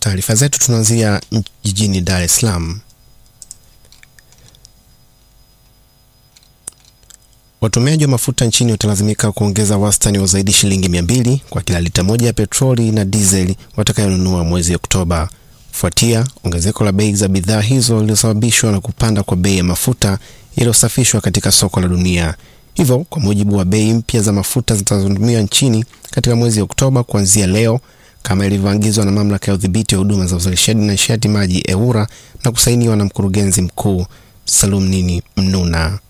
taarifa zetu tunaanzia jijini Dar es Salaam. Watumiaji wa mafuta nchini watalazimika kuongeza wastani wa zaidi shilingi mia mbili kwa kila lita moja ya petroli na dizeli watakayonunua mwezi Oktoba, kufuatia ongezeko la bei za bidhaa hizo lililosababishwa na kupanda kwa bei ya mafuta yaliyosafishwa katika soko la dunia. Hivyo, kwa mujibu wa bei mpya za mafuta zitakazotumiwa nchini katika mwezi Oktoba kuanzia leo, kama ilivyoagizwa na mamlaka ya udhibiti wa huduma za uzalishaji na nishati maji EWURA na kusainiwa na mkurugenzi mkuu Salum Nini Mnuna.